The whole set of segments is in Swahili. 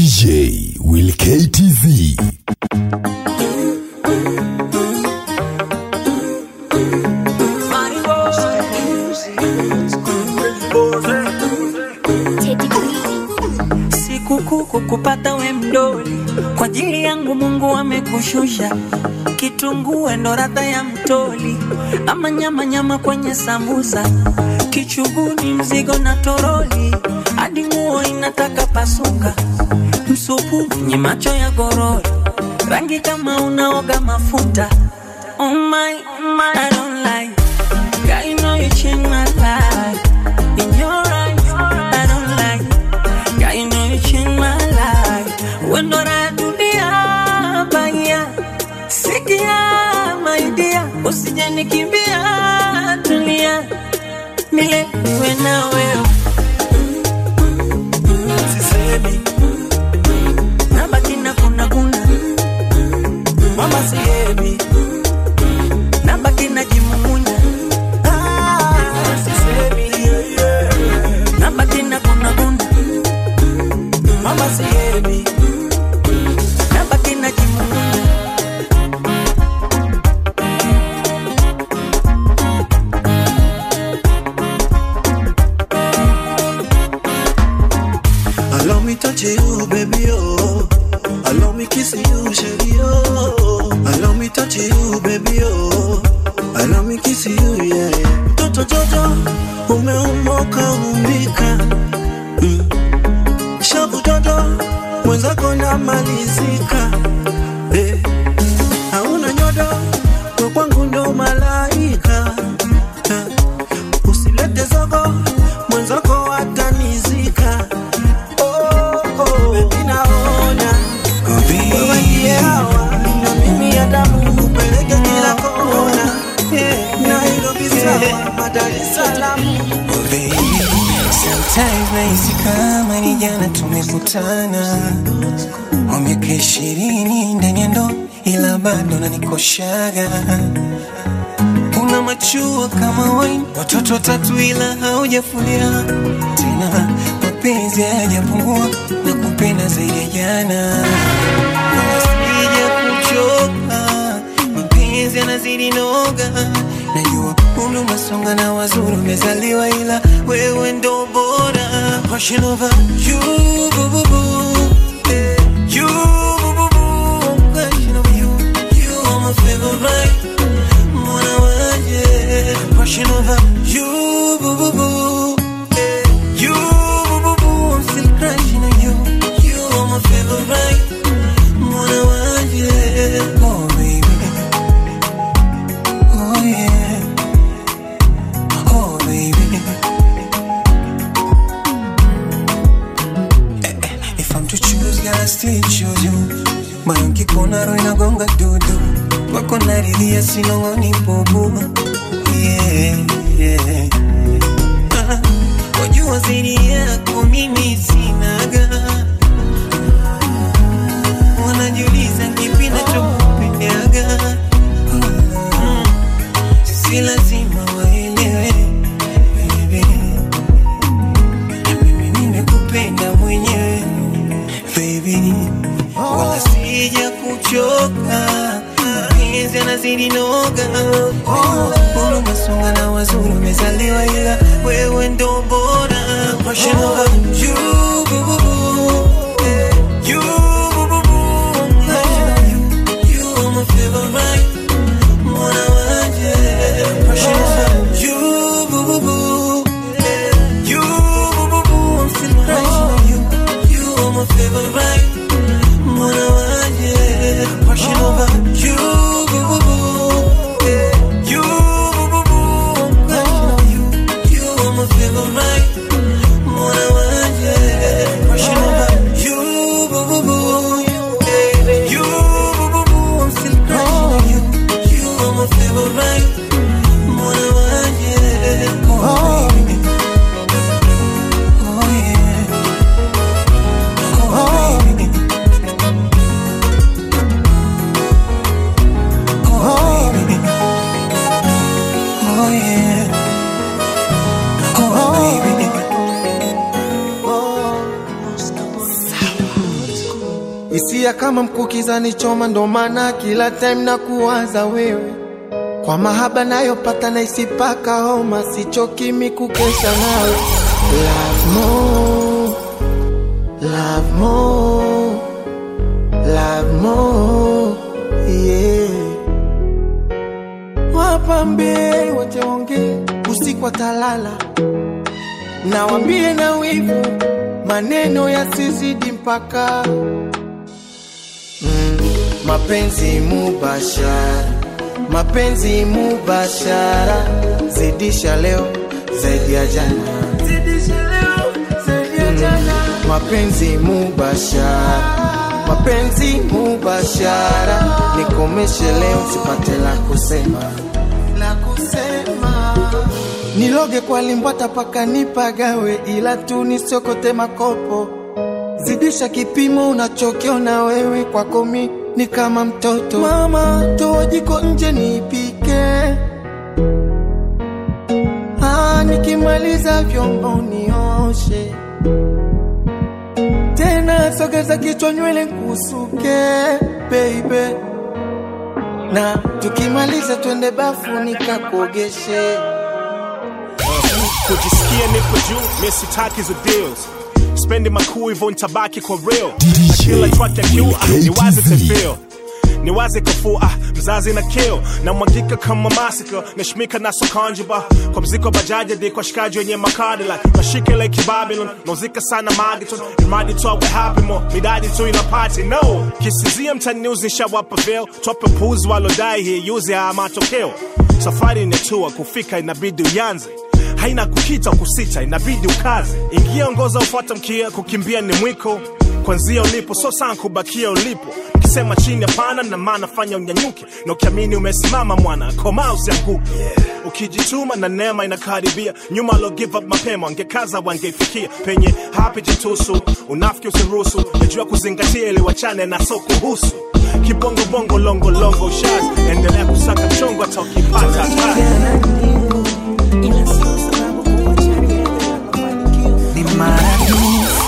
DJ Will KTV. Sikukuu kukupata we mdoli, kwa ajili yangu Mungu amekushusha. Kitunguu ndo radha ya mtoli, ama nyama nyama kwenye sambusa, kichuguni mzigo na toroli, hadi nguo inataka pasuka, msupu mwenye macho ya gorori, rangi kama unaoga mafuta. Oh my, oh my, I don't like. Girl, you know you change my life. In your eyes, I don't like. Girl, you know you change my life. When do I do the baya? Sikia, my dear. Usije nikimbia, tulia. Milele niwe na wewe. Sisemi. Nabaki na kuna kuna. Mama sihemi. Nabaki najimumunya. Ah, sisemi. Nabaki na kuna kuna. Mama sihemi. Nabaki najimumunya. Allow me touch you, baby, oh. Allow me kiss you, shady, oh. Allow me touch you, baby, oh. Allow me kiss you, yeah. yeah. Toto Jojo, umeumoka umbika. Mm. Shavu Jojo, mwenzako namalizika. Eh. Hauna nyodo, we kwangu ndo malaika. Eh. Usilete zogo, mwenzako atanizika. Oh, oh, baby naona wewe ndiye hawa na mimi ya damu upeleke kila kona Yeah, Nairobi sawa, Dar es Salaam Sometimes nahisi kama ni jana tumekutana kwa miaka ishirini ndani ya ndoa, ila bado nanikoshaga. Una machua kama wine, watoto watatu ila haujafulia tena, mapenzi hayajapungua na kupenda zaidi ya jana, wala sija kuchoka, mapenzi yanazidi noga. Najua umri umesonga na wazuri umezaliwa, ila wewe ndo bora. Passion over you, boo, boo, boo. Eh, you, boo, boo, boo. Passion over you, you are my favorite. Mwana wanje. Passion over you, boo, boo, boo. Eh, you, boo, boo, boo. I'm still crushing on you. You are my favorite. Mwana wanje. Oh, baby. Oh, yeah. Oh, baby. Eh, eh, If I'm to choose, girl, I still choose you. Moyo nkikuona roho inagonga dudu, wako naridhia sinong'oni bubu. Yeah, yeah. Ah, Wajua zaidi yako mimi sinaga, wanajiuliza kipi nachokupendaga. Mm, si lazima waelewe baby. Mimi nimekupenda mwenyewe baby, wala sija kuchoka, mapenzi yanazidi noga. Umri umesonga na wazuri umezaliwa, ila wewe ndo bora. Passion over you, boo, boo, boo. Eh, you, boo, boo, boo. Passion over you, you are my favorite. Mwana wanje. Passion over you, boo, boo, boo. Eh, you, boo, boo, boo. I'm still crushing on you. You are my favorite. Mwana wanje. Passion over you, boo, boo, boo. Eh, you, boo, boo, boo. I'm crushing on you. You are my favorite. Mwana wanje. Passion over you, boo, boo, boo. Eh, you, boo, boo, boo. I'm still crushing on you. You are my favorite. Mwana wanje. Oh, baby. Oh, yeah. Oh, hisia kama mkukiza nichoma, ndo maana kila time na kuwaza wewe kwa mahaba nayopata na isipaka homa, sichoki mikukesha nawe. Love more, love more, love more, yeah. Wapambie wote ongee usiku watalala, nawambie na wivu maneno yasizidi mpaka mm, mapenzi mubashara, mapenzi mubashara, zidisha leo zaidi ya jana, Mm, mapenzi mubashara, mapenzi mubashara, nikomeshe leo sipate la kusema la kusema niloge kwa limbwata paka nipagawe, ila tu nisiokote makopo. Zidisha kipimo unachokiona wewe, kwako mi ni kama mtoto. Mama, toa jiko nje nipike, ah, nikimaliza vyombo nioshe tena, sogeza kichwa nywele kusuke baby, na tukimaliza twende bafu nikakuogeshe. kujisikia nipo juu mi sitaki hizo deals spendi makuu hivyo ntabaki kwa real DJ na kila track ya kiu ah, Will niwaze KTV. tefil niwaze kafuu ah, mzazi na kill na mwagika kama masika nashmika na sokanjiba kwa mziko bajaji hadi kwa shikaji wenye makadi like mashike like Babylon nauzika sana magiton imradi tu awe happy mo midadi tu ina party no kisizia mtaniuzi nishawapa veil tope puzi walodai hii yuzi haya matokeo safari inatua kufika inabidi uyanze haina kukita kusita inabidi ukaze ingia ongoza ufuata mkia kukimbia ni mwiko kwanzia ulipo so sana kubakia ulipo ukisema chini hapana na maana fanya unyanyuke na ukiamini umesimama mwana koma usianguke ukijituma na neema inakaribia nyuma alo give up mapema wangekaza wangeifikia penye hapi jitusu unafiki usiruhusu najua kuzingatia ili wachane na so kuhusu kibongobongo longolongo ushaz endelea kusaka mchongo hata ukipata hatari ni maradufu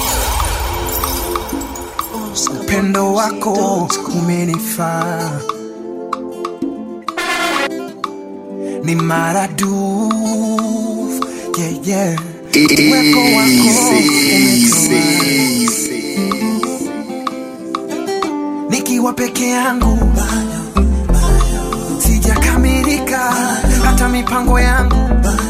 upendo wako umenifaa ni maradufu yeah, yeah. uwepo wako umenifaa nikiwa peke yangu sijakamilika hata mipango yangu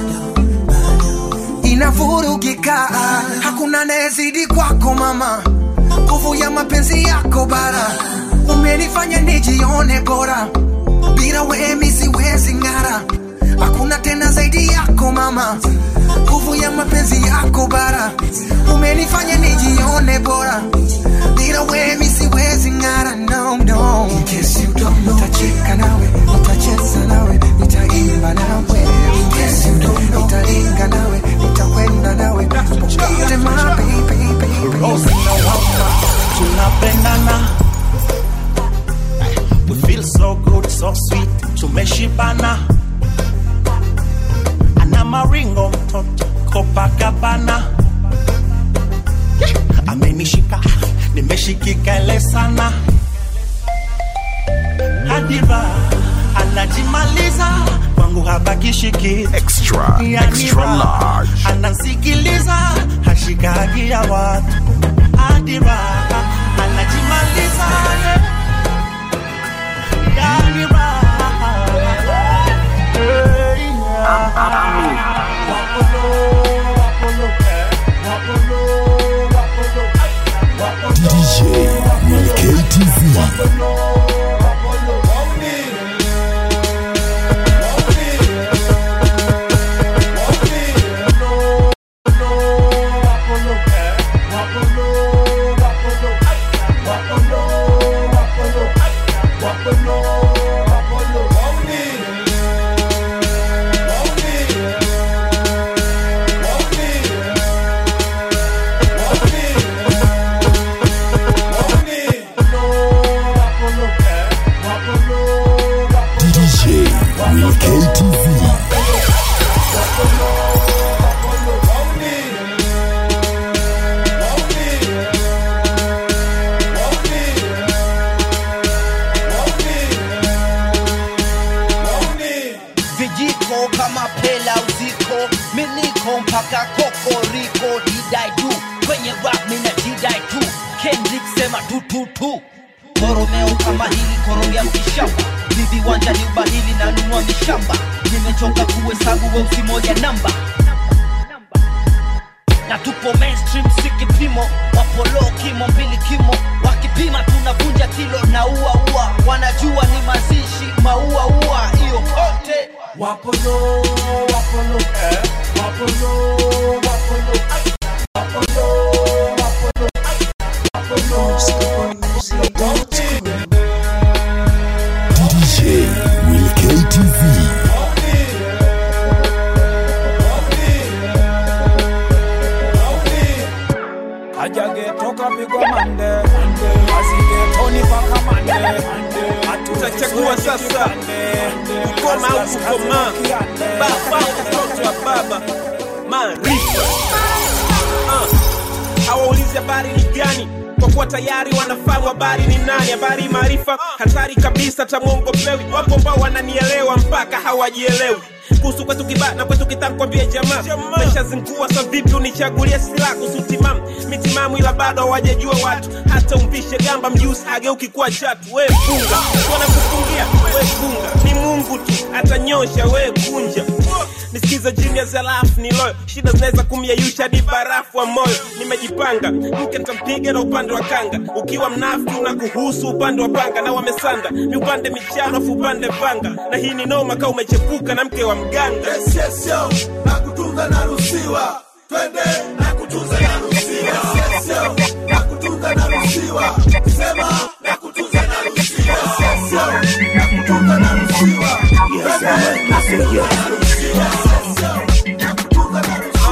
inavurugika hakuna nezidi kwako mama nguvu ya mapenzi yako bara umenifanya nijione bora bila wemi siwezi ng'ara hakuna tena zaidi yako mama nguvu ya mapenzi yako bara umenifanya nijione bora bila wemi siwezi ng'ara no, no. In case you don't know, nitacheka nawe nitacheza nawe nitaimba nawe In case you don't know, nitaringa nawe nitakwenda nawe popote my baby, baby. tunapendana we feel so good so sweet tumeshibana ana maringo mtoto Copacabana amenishika nimeshikika ile sana hadiva anajimaliza kwangu habakishiki Extra, extra large. anasikiliza hashikagi ya watu adira anajimaliza yani raha. Hey, yeah. Wapolo, wapolo, eh, wapolo, wapolo, wapolo, DJ Will KTV. wapolo, wapolo, wauni. mpaka kokoriko didai du kwenye rap mina didai tu kendrick sema tu tu tu koromeo kama hili korogea mkishamba ni viwanja ni ubahili na nunua mishamba nimechoka kuhesabu weusi moja namba na tupo mainstream si kipimo wapolo kimo mbili kimo wakipima tunavunja kilo na ua ua wanajua ni mazishi maua ua hiyo kote Wapolo, wapolo, eh, wapolo, wapolo, ay, wapolo, wapolo, ay, wapolo. DJ Will KTV. Ajagetoka pigwa mande asigetoni paka mande Tutachagua sasa kukoma au kukomaa, baba au mtoto wa baba. Maarifa Ah. hawaulizi habari ni gani kwa kuwa tayari wanafahamu habari ni nani. Habari maarifa hatari kabisa, tamwongopewi. Wapo ambao wananielewa mpaka hawajielewi kuhusu kwetu kibaa na kwetu kitaka kwambia jamaa meshazingua sa vipi unichagulie silaha kuhusu timamu mitimamu ila bado hawajajua watu hata umpishe gamba mjusi ageuki kuwa chatu we funga wanakufungia we funga ni mungu tu atanyosha we kunja nisikiza genius alafu ni loyo shida zinaweza kumyeyusha hadi barafu wa moyo nimejipanga mke ntampiga na upande wa kanga ukiwa mnafiki unakuhusu upande wa panga na wamesanda ni upande michano afu upande panga na hii ni noma kaa umechepuka na mke wa mganga yes, yes, yo. na kutunga naruhusiwa twende na kutunza naruhusiwa yes, yes, yo. na kutunga naruhusiwa sema na kutunza naruhusiwa yes, yes, yo. na kutunga naruhusiwa twende na kutunza naruhusiwa yes, yo. na kutunga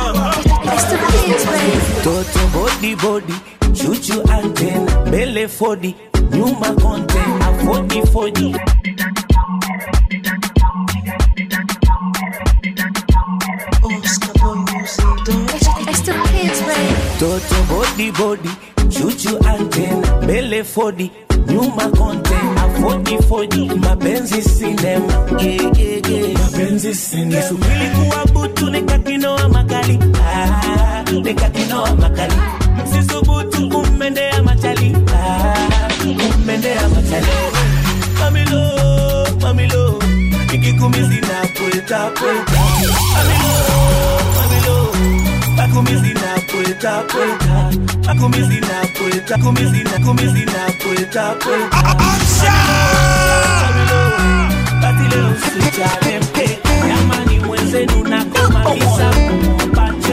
toto bodi bodi chuchu anten mbele fodi nyuma konte afodi fodi toto bodi bodi chuchu anten mbele fodi nyuma konte afodi fodi mapenzi sinema yeah, yeah, yeah. mapenzi sinema subili kuwa butu nikakinoa makali ah, nikakinoa makali msisubutu kummendea machali ah, kummendea machali mamilo mamilo ikikumizi na pweta pweta mamilo mamilo makumizi na pweta pweta makumizi na pweta kumizi na kumizi na pweta pweta mamilo basi leo usijale mke jamani mwenzenu nakomaliza mpate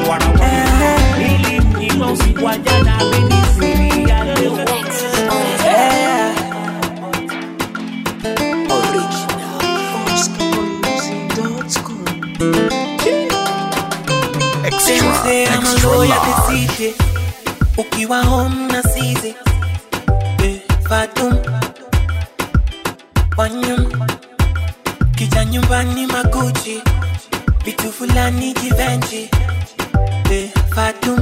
ili mnyima usiku wa jana amenisiri ya leo Say I'm a extra lawyer large. beside ukiwa home na size eh, Fatum wanyum kija nyumbani makuchi vitu fulani jivenji eh, Fatum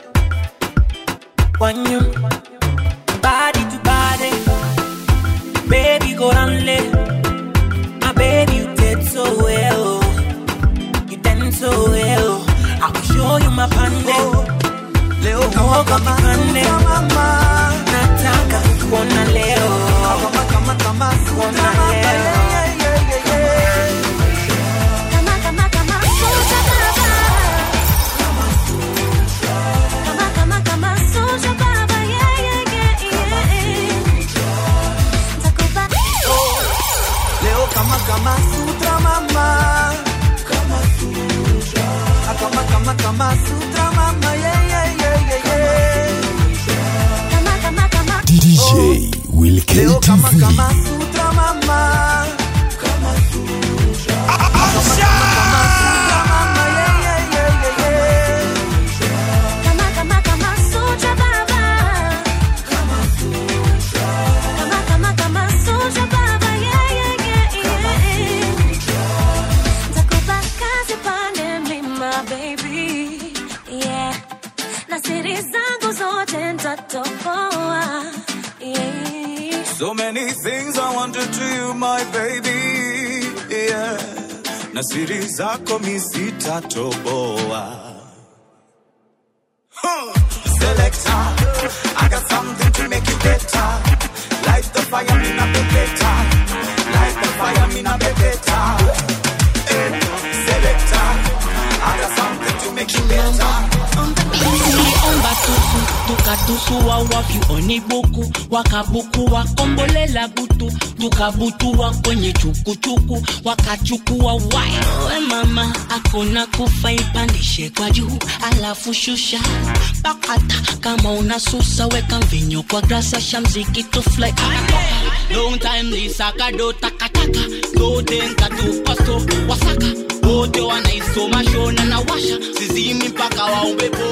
wanyum body to body baby go down lay my baby you did so well you dance so well I will show you my pande leo kaoga kipande nataka kuona leo kuona leo leo kama kama sutra mama kama sutra Ah, kama kama kama sutra mama yeah yeah yeah yeah yeah DJ Will leo kama KTV. kama sutra mama kama sutra Ah, kama kama kama sutra mama yeah yeah yeah yeah yeah So many things I want to do, my baby. Yeah. na siri zako misitatoboa. Huh. Selector, I got something to make you better. Light the fire, me na be better. Light the fire, me na be better. Eh, Selector, I got something to make you better. omba tutu tukatusu wawapi onibuku wakabuku wakombolela butu tukabutua kwenye chukuchuku wakachukua wawe mama akona kufa ipandishe kwa juu alafu shusha pakata kama unasusa weka mvinyo kwa grasa shamziki tufly long time lisakado takataka dodenka tupaso wasaka wote wanaisoma shona na washa sizimi mpaka waumbepo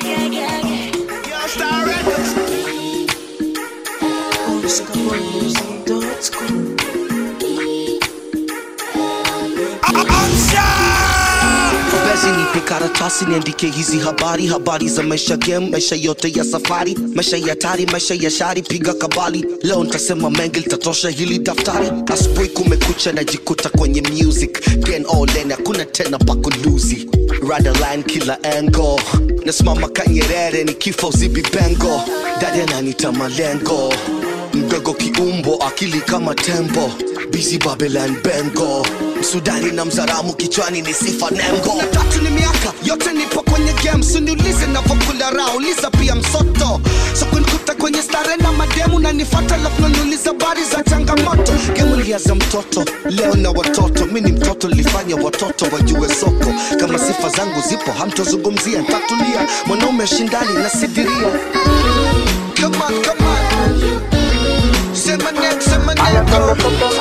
basi nipe karatasi niandike hizi habari habari za maisha game maisha yote ya safari maisha ya tari maisha ya shari piga kabali leo ntasema mengi litatosha hili daftari asubuhi kumekucha najikuta kwenye music gen all in hakuna tena pakuluzi radaline kila engo nasimama kanyerere ni kifo uzibi bengo dadi ananita malengo mdogo kiumbo akili kama tembo busy babylon bengo msudani na mzaramu kichwani ni sifa nembo tatu ni miaka yote nipo kwenye game suniulize navokula raha uliza pia msoto so kunikuta kwenye stare na mademu na nifata lafu nanuliza bari za changamoto gemu liaza mtoto leo na watoto mi ni mtoto lifanya watoto wajue soko kama sifa zangu zipo hamtozungumzia ntatulia mwanaume shindani na sidiria come on, come on. Sema name, sema name, girl.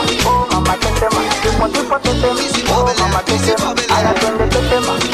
Busy Babylon, busy Babylon.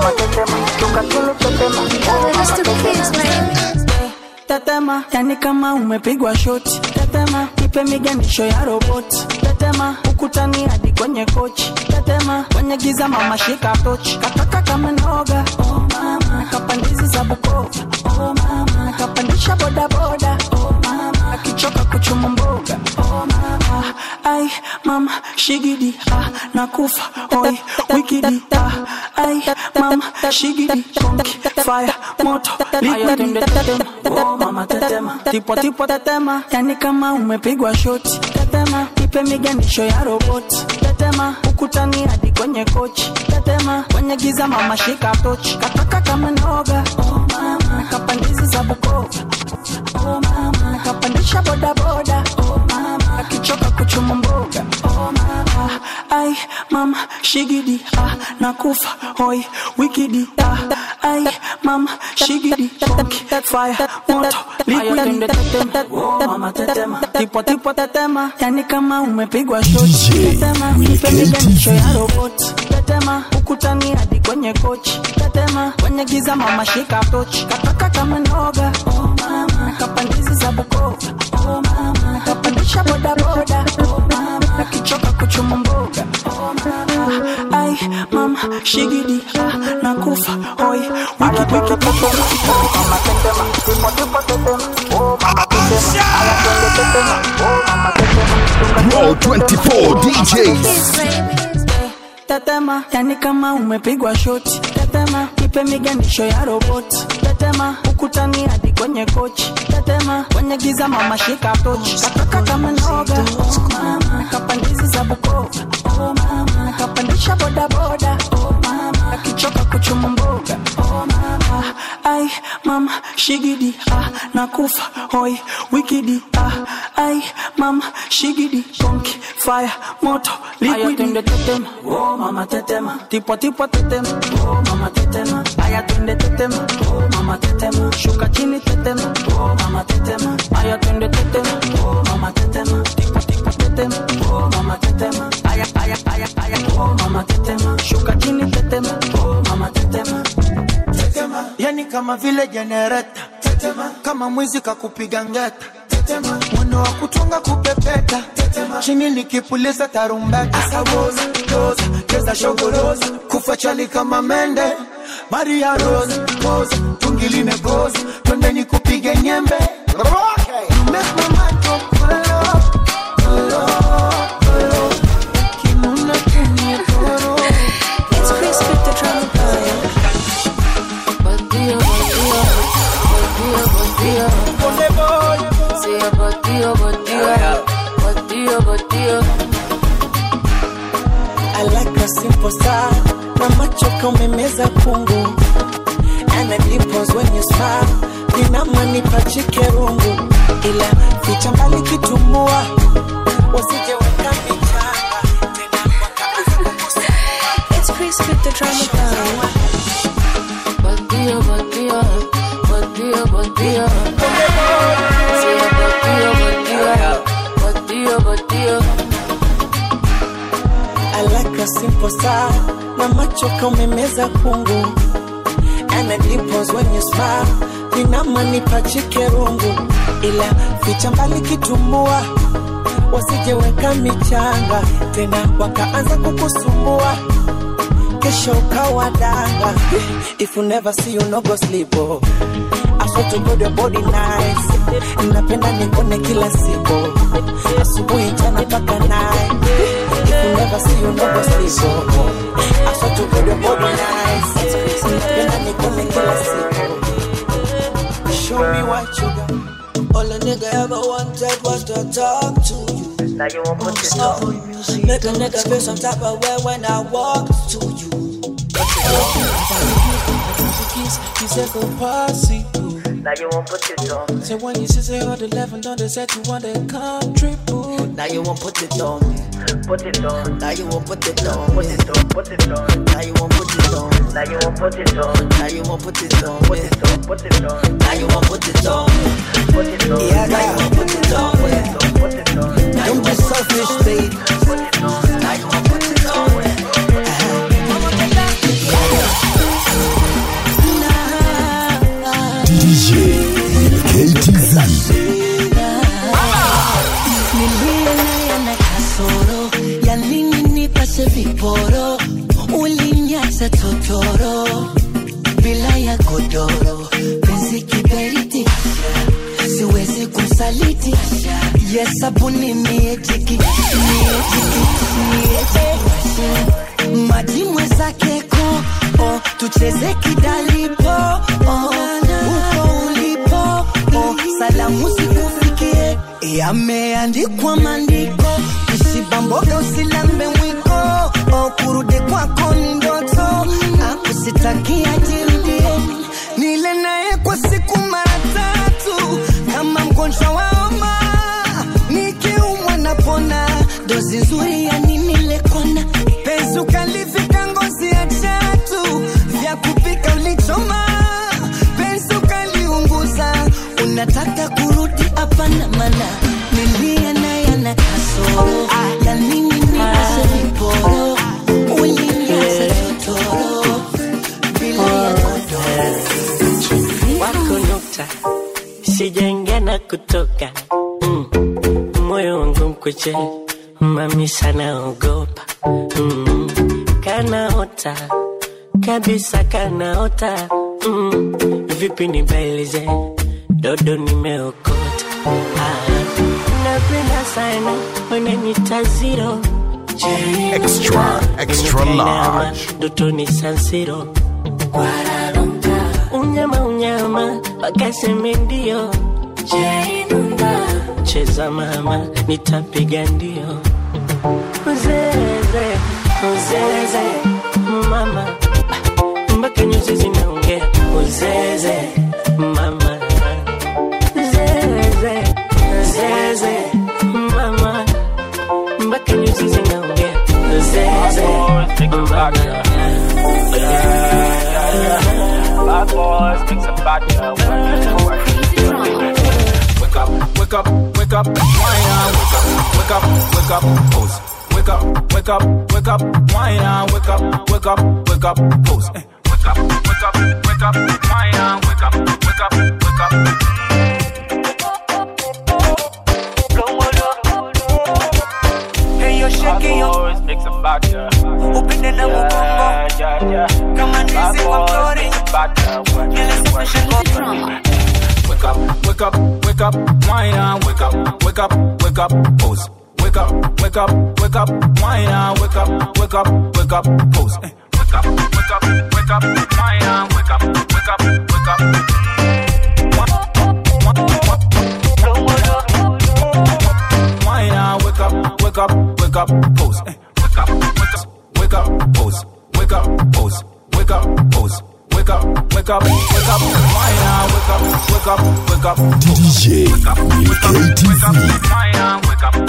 tetema yani kama umepigwa shoti tetema ipe miganisho ya roboti tetema ukutani hadi kwenye kochi tetema kwenye giza mama shika tochi kataka kama noga oh mama kapandizi za bukova oh mama kapandisha bodaboda oh mama akichoka kuchuma mboga oh mama ai mama shigidi ah nakufa oi wikidi ah ai mama shigidi konki fire moto liquidi oh mama tetema tipo tipo tetema yani kama umepigwa shoti tetema ipe miganisho ya roboti tetema ukutani hadi kwenye kochi tetema kwenye giza mama shika tochi kataka kama noga oh mama kapandizi za bukova oh mama kapandisha bodaboda oh mama akichoka kuchuma mboga oh mama ai mama shigidi ah nakufa hoi wikidi ah ai mama shigidi konki fire moto liquidi oh mama tetema tipo tipo tetema yani kama umepigwa shoti tetema ipe miganisho ya roboti tetema ukutani hadi kwenye kochi tetema kwenye giza mama shika tochi kataka kama noga oh mama kapandizi za bukova oh mama kapandisha bodaboda oh mama akichoka kuchuma mboga oh mama ai mama shigidi ah nakufa hoi wiki wiki popo oh mama tetema tipo tipo tetema oh mama tetema aya twende tetema oh mama tetema Raw 24 DJs. tetema yani kama umepigwa shoti tetema ipe miganisho ya roboti tetema ukutani hadi kwenye kochi tetema kwenye giza mama shika tochi kataka kama noga oh mama kapandizi za bukova oh mama kapandisha bodaboda oh mama akichoka kuchuma mboga oh mama ai mama shigidi ah nakufa hoi wikidi ah ai mama shigidi konki fire moto liquidi tetema oh mama tetema tipo tipo tetema oh mama tetema aya twende tetema oh mama tetema shuka chini tetema oh mama tetema aya twende tetema oh mama tetema tipo tipo tetema oh mama tetema aya aya aya aya oh mama tetema shuka chini tetema oh mama tetema tetema yani kama vile jenereta tetema kama mwizi kakupiga ngeta tetema mwendo wa kutunga kupepeta tetema chini nikipuliza tarumbeta asawoza doza cheza shogoroza kufa chali kama mende maria rose pose tungi limegoza twende nikupige nyembe okay. You make my mind go kolo, kolo, kolo. Kinuna kenye koro. nipachike rungu ila ficha mbali kitumbua wasije weka michanga It's Chris with the drama power. Bandido, bandido, bandido, bandido. Sí, bandido, bandido, bandido, bandido. I like a simple star na macho kaumemeza kungu and the dimples when you smile vinama nipachike rungu ila ficha mbali kitumbua wasije weka michanga tena wakaanza kukusumbua kesho ukawa danga if you never see you no go sleep oh. I swear to God your body nice napenda nikone kila siku asubuhi jana mpaka night if you never see you no go sleep oh. I swear to God your body nice napenda nikone kila siku show me what you got All a nigga ever wanted was to talk to you. Now you won't put this on. Make a nigga feel some type of way when I walk to you. You said go party. Now you won't put this on. So when you say all the eleven, don't they set you want that country food? Now you won't put it on. Put it on. Now you won't put it on. Put it on. Put it on. Now you won't put it on. Now you won't put it on. Now you won't put it on. Put it on. Put it on. Now you won't put it on. Put it on. Yeah, now you won't put it on. Put it on. Put it on. Don't be selfish, babe. Put it on. Now you won't put it on. DJ KTZ. Nilie naye na kasoro ya nini nipashe viporo ulinyacha totoro bila ya godoro penzi kiberiti siwezi kumsaliti yesabuni miejiki miejiki miejiki maji mwezake ko oh, tucheze kidalipo oh, uko ulipo oh, salamu zikufikie yameandikwa maandiko usibamboga usilambe mwiko oh, kurudi kwako ni ndoto akusitakia jirudie nile naye kwa siku mara tatu kama mgonjwa wa homa nikiumwa napona dozi nzuri ya nini lekona penzi ukalifika ngozi ya chatu vya kupika ulichoma penzi ukaliunguza unataka kurudi hapana mana nilia naye na kasoro ya nini nipashe viporo ulinyasa totoro bila ya wako nukta sijaingia na kutoka mm. moyo wangu mkuche mami sana ogopa mm. kanaota kabisa kanaota mm. vipi nibailize dodo nimeokota ah. napenda sana wananita ziro Extra, extra large. dotoni sansiro unyama unyama wakaseme ndio cheza mama nitapiga ndio uzeze uzeze mama mpaka nyuzi zinaongea uzeze mama zeze zeze mama mpaka nyuzi zinaongea uzeze mama Bad boys, mix a bad girl. Wake up, wake up, wake up, wine on. Wake up, wake up, wake up, pose. Wake up, wake up, wake up, wine on. Wake up, wake up, wake up, pose. Eh, Wake up, wake up, wake up, wine on. Wake up, wake up, wake up. Hey, yo, shake yo. Mix a bad girl. Upinde na mugongo. Yeah, yeah. Kama ndizi kwa mtori. Nilisafisha ngono. Wake up, wake up, wake up, wine on, wake up, wake up, wake up, pose. Wake up, wake up, wake up, wine on, wake up, wake up, wake up, pose. Eh, Wake up, wake up, wake up, wine on, wake up, wake up, wake up. Wine on, wake up, wake up, wake up, pose. Eh, Wake up, wake up, wake up, pose. Wake up, pose. Wake up, pose. Wake up, wake up, wake up, wine on, wake up, wake up, wake up. DJ KTZ.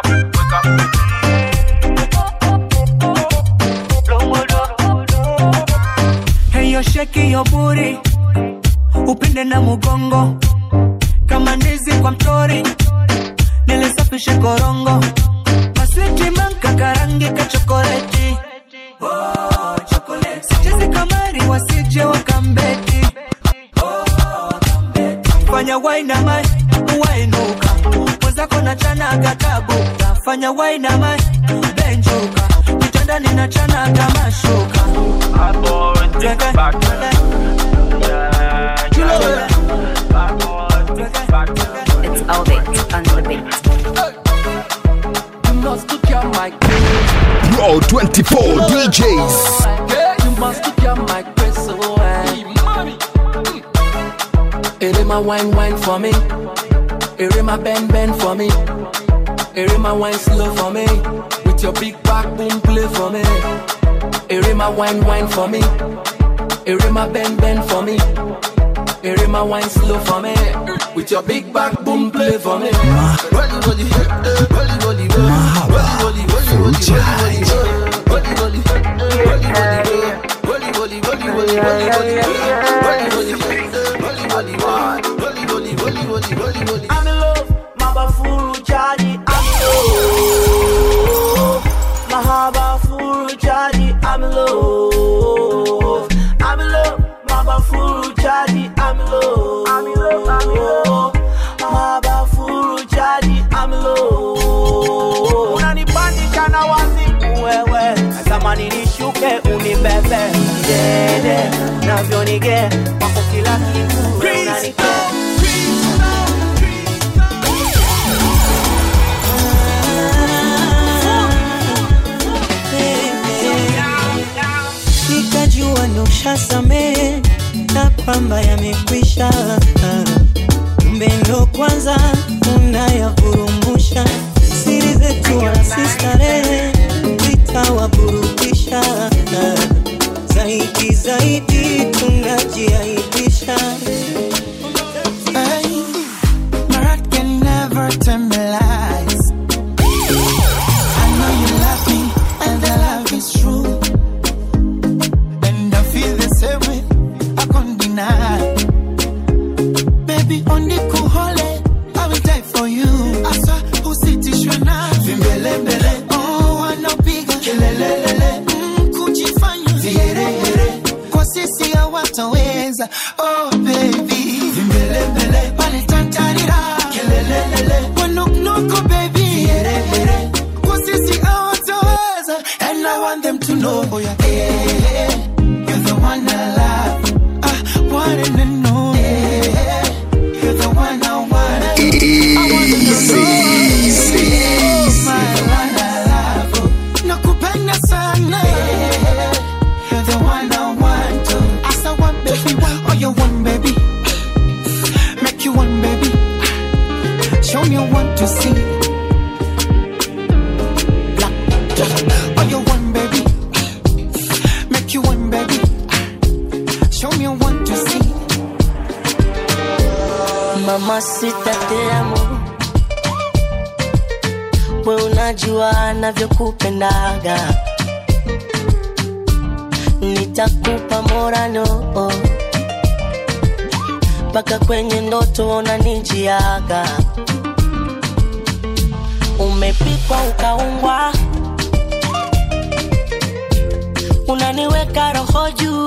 Heyo sheki yo buri upinde na mugongo kama ndizi kwa mtori nilisafishe korongo maswiti manka karangi ka chokoleti Oh, chokoleti. sichezi kamari wasije wakambeti fanya wainamai wainuka mwenzako na chana gatabuka fanya wainamai benjuka kitandani na chana kama shuka It's all beat on the beat. You must took your mic. Pro 24 DJs. You must took your mic, press so Ere my wine, wine for me. Ere my bend, bend for me. Ere my wine slow for me. With your big back boom play for me. Ere my wine, wine for me. Ere my bend, bend for me. Ere my wine slow for me. With your big back boom play for me. I'm in love, mabafuru jadi. I'm in love, mahabafuru jadi. I'm in love, I'm in love, mabafuru jadi. I'm in love, I'm in love, I'm in love, mahabafuru jadi. I'm in love. Unanipandisha na wazimu wewe, natamani nishuke unibebe dede, navyonige kwako kila kitu wewe unanipea nikajua nushasamehe na kwamba yamekwisha kumbe ndo kwanza unayavurumusha siri zetu wala si starehe zitawaburudisha zaidi zaidi tunajiaibisha Hey, my heart can never tell me lies. I know you love me, and the love is true. And I feel the same way, I can't deny. Baby, on the cool hole, I will die for you. Asa, usitishwe na vimbelembele. Oh, wanapiga kelelelele. Mm, kujifanya viherehere. Kwa sisi hawataweza. Oh, baby, vimbelembele. Pale tantarira. Kelelelele. Wanoknoko, baby. Viherehere. Kwa sisi hawataweza. And I want them to know, oh yeah, eh, you're the one I love. Ah, one and only. Eh, you're the one I want. I want them to know. My one I love. oh. Nakupenda sana. You're the one I want. oh. As I want, baby. Oh, you want, baby. Make you one, baby. Show me what to see. Black. Oh, you want, baby. Make you one, baby. Show me what to see. mama sita te amo we unajua navyokupendaga nitakupa morano mpaka kwenye ndoto unanijiaga umepikwa ukaungwa unaniweka roho juu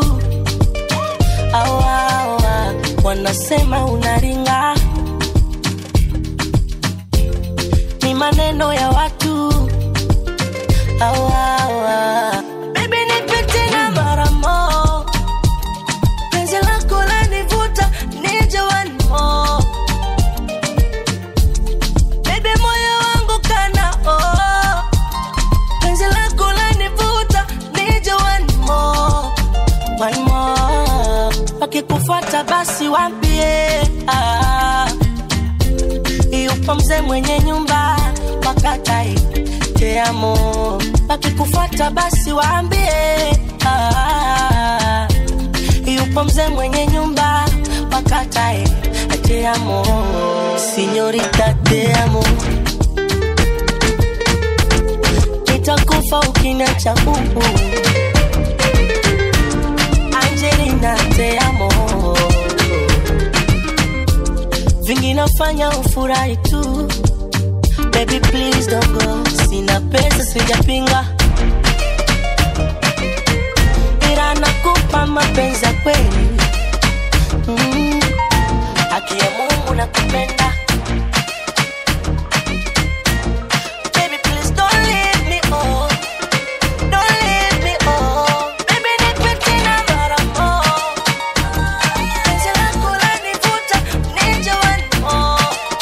awa, awa, wanasema unaringa ni maneno ya watu awa, awa. Baby, nipe tena mara mo penzi lako lanivuta nije one more Baby, moyo wangu kana oh penzi lako lanivuta nije one more one more wakikufuata basi wambie ah, yupo mzee mwenye nyumba wakatai teamo wakikufuata basi waambie ah, yupo mzee mwenye nyumba wakatae te amo, signorita te amo. Nitakufa ukiniacha bubu. Angelina te amo. Vingi nafanya ufurahi tu. Baby please don't go. Sina pesa sijapinga. Ila nakupa mapenzi ya kweli. Mm. Haki ya Mungu nakupenda. Baby, please don't leave me, oh. Don't leave me, oh. Baby, nipe tena mara more. Penzi lako lanivuta, nije wanimo.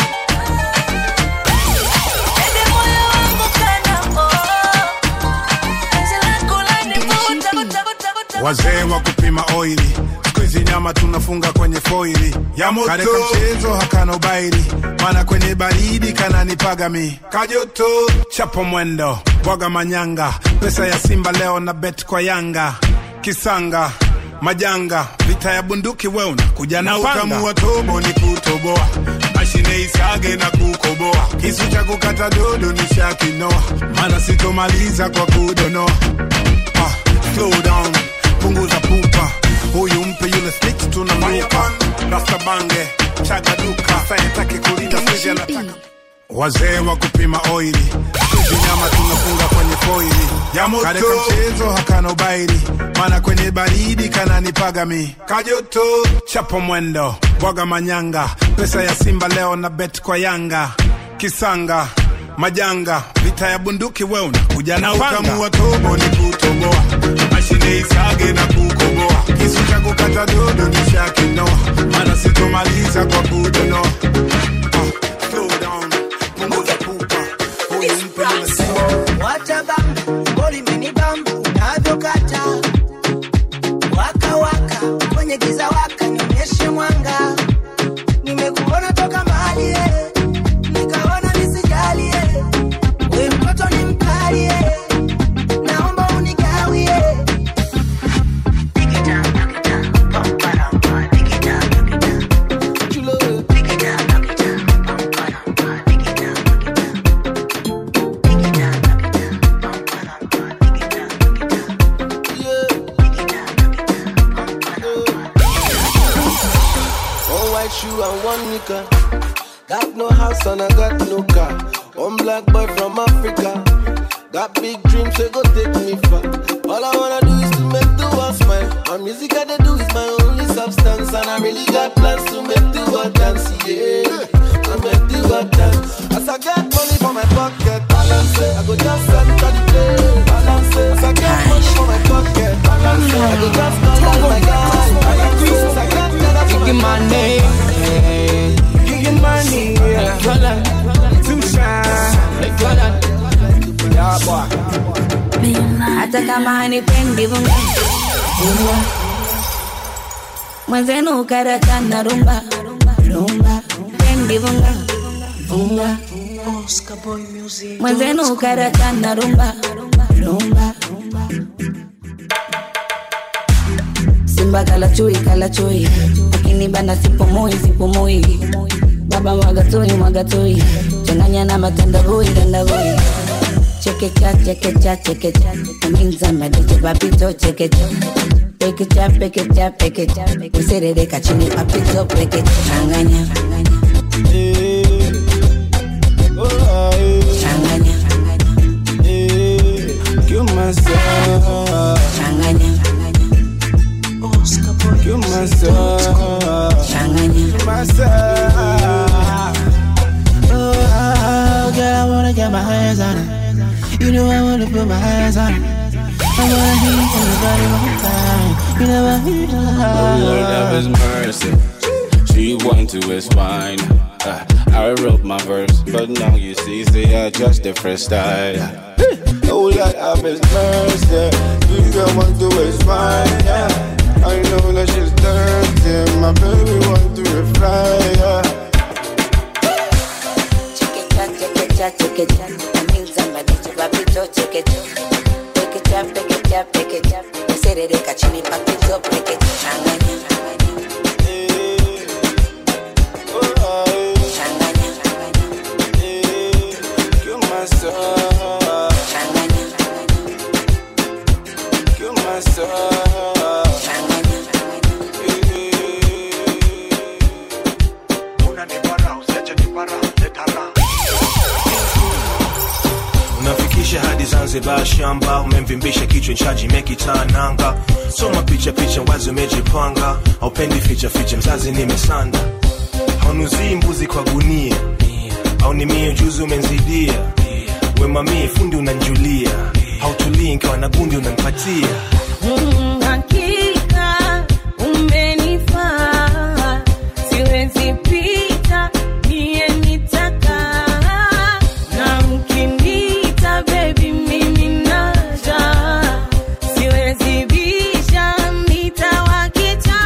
Baby, moyo wangu kana, oh. Penzi lako lanivuta, vuta, vuta, vuta. wazee wa kupima oili siku hizi nyama tunafunga kwenye foili Ya moto. kareka mchezo hakana ubaili mana kwenye baridi kananipaga mi kajoto chapo mwendo bwaga manyanga pesa ya simba leo na bet kwa yanga kisanga majanga vita ya bunduki we unakuja na na panga. utamu wa tobo ni kutoboa mashine isage na kukoboa kisu cha kukata dodo ni shakinoa mana sitomaliza kwa kudonoa Ah, slow down punguza pupa huyu mpe yule snitch tunamruka rasta bange chaga duka sayataki kulinda sisi anataka wazee wa kupima oili sizi nyama tunafunga kwenye foili Ya moto. kareka mchezo hakana ubaili mana kwenye baridi kananipaga mi kajoto chapo mwendo bwaga manyanga pesa ya simba leo na bet kwa yanga kisanga majanga vita ya bunduki we unakuja na na utamu panga. wa tobo ni kutoboa mashine isage na kukoboa kisu cha kukata dodo ni shakinoa mana sitomaliza kwa kudonoa Ah, slow down, punguza pupa. Huyu mpe yule simba. Wacha bamba, goli imenibamba unavyokata waka waka kwenye giza waka nionyeshe mwanga nimekuona toka mbali eh, nikaona nisijali eh, we mtoto ni mkali eh, naomba unigawie One white shoe and one nika. Got no house and I got no car. One black boy from Africa. Got big dreams, so go take me far. All I wanna do is to make the world smile. My music I they do is my only substance, and I really got plans to make the world dance. Yeah, to make the world dance. As I get money for my pocket, balance it. I go just enter the play, balance it. As I get money for my pocket, balance it. I go just call all my guys, balance it. As I get dollar for Kicking my my name, kicking money, yeah. Jordan, too shine, like Jordan. Yeah, boy. hata kama hanipendi vunga vunga mwenzenu karata na rumba rumba pendi vunga vunga mwenzenu karata na rumba rumba simba kala chui kala chui lakini bana sipumui sipumui baba mwagatui mwagatui changanya na matandavui tandavui chekecha chekecha chekecha kaminza madete papito chekecha pekecha pekecha pekecha userereka chini papito pekecha changanya changanya Kill myself, changanya kill myself, changanya kill myself. Oh, girl, I wanna get my hands on it. You know I wanna put my hands on it. I wanna hear you from the body one time. You never hear Oh Lord have his mercy. She want to is fine. Uh, I wrote my verse, but now you see, say I just different style. Oh Lord have his mercy. You girl want to is fine, yeah. I know that she's dirty. My baby want to reply, yeah. chekecha chekecha chekecha kaminza madete papito chekecha pekecha pekecha pekecha userereka chini papito pekecha changanya kisha hadi zanzibar shamba umemvimbisha kichwa nchaji mekitananga soma picha picha wazi umejipanga aupendi ficha ficha mzazi nimesanda haunuzii mbuzi kwa gunia au ni mie ujuzi umenzidia wemamie fundi unanjulia hautulii nkawa na gundi unanipatia Mm, hakika umenifaa, siwezi pita mie nitakaa, na mkiniita baby mimi naja, siwezi bisha nitawakicha.